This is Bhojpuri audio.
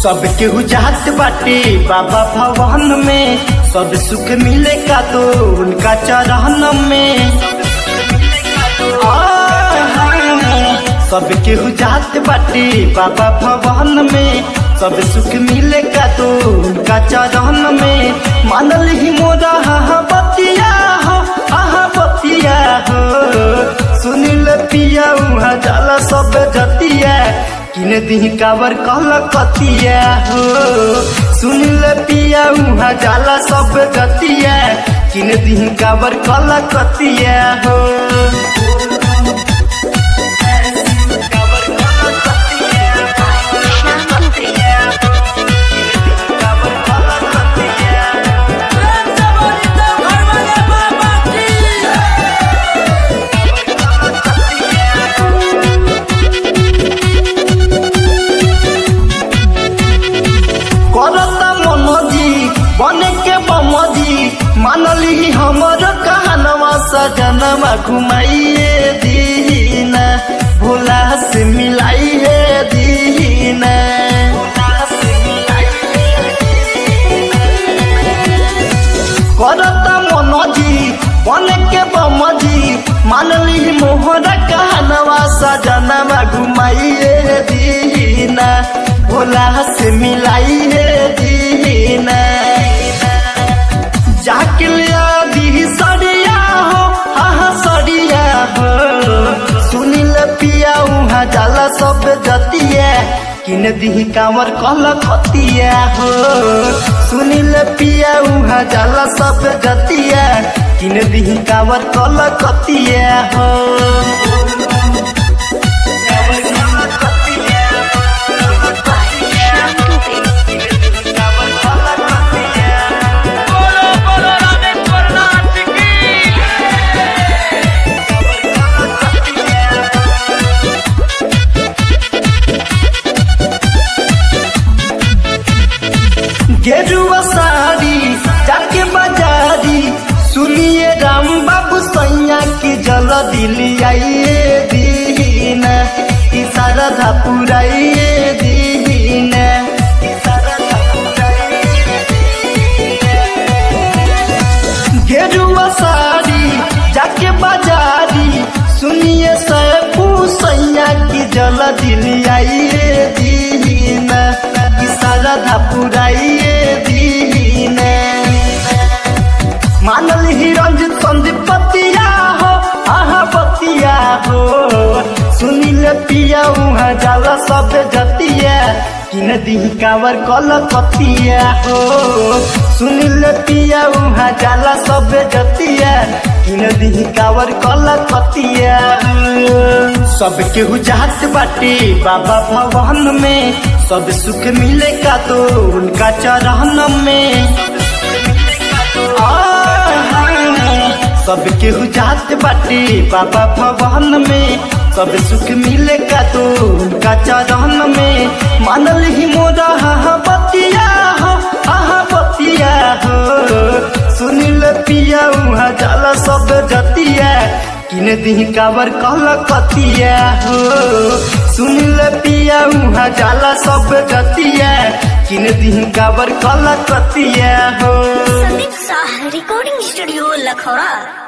सब केहू जात बाटे बाबा भवन में सब सुख मिले का तो उनका चरण में आ, सब केहू जात बाटे बाबा भवन में सब सुख मिले का तो उनका चरण में मानल ही मोरा हा बतिया हो आहा बतिया हो सुनिल पिया उहा जाला सब जतिया किन दी कावर कल कतिया हो सुनिल पिया उहा जाला सब जतिया किन दी कावर कल कतिया हो करता मनोजी बने के बमजी मानली हमर कहनवा सजनवा घुमाइए दीना भोला से मिलाइए दीना करता मनोजी बने के बमजी मानली मोहर कहनवा सजनवा घुमाइए दीना भोला से मिलाइए दीना जाके लिया दी सड़िया हो हाँ सड़िया हो सुनिल पिया उहाँ जाला सब जतिया किन दी कांवर कल कतिया हो सुनिल पिया उहाँ जाला सब जतिया किन दी कांवर कल कतिया हो बोलो बोलो रामेश्वर नाथ की गेरुआ साड़ी जाके बाजारी सुनिए राम बाबू सैया की जल दिली आइए दीना ई सारा धा पुराइए दीना ई सारा धा पुराइए गेरुआ साड़ी जाके बाजारी सुनिए सैपू सैया की जल दिली आइए दीना ई सारा धा पुराइए दीना मानल ही रंजित संदीप पतिया हो आहा पतिया हो सुनिल पिया उहाँ जाला सब जतिया किन दी कावर कल कतिया हो सुनिल पिया उहाँ जाला सब जतिया किन दी कावर कल कतिया सब केहू जात बाटे बाबा भवन में सब सुख मिले का तो उनका चरण में सब केहू जात बाटे बाबा भवन में सब सुख मिले का तो उनका चरण में मानल ही मोरा हा बतिया हो आहा बतिया हो सुनिल पिया उहाँ जाला सब जतिया किन दी कावर कल कतिया हो सुनिल पिया उहाँ जाला सब जतिया किन दी कावर कल कतिया हो संदीप शाह रिकॉर्डिंग स्टूडियो लखौरा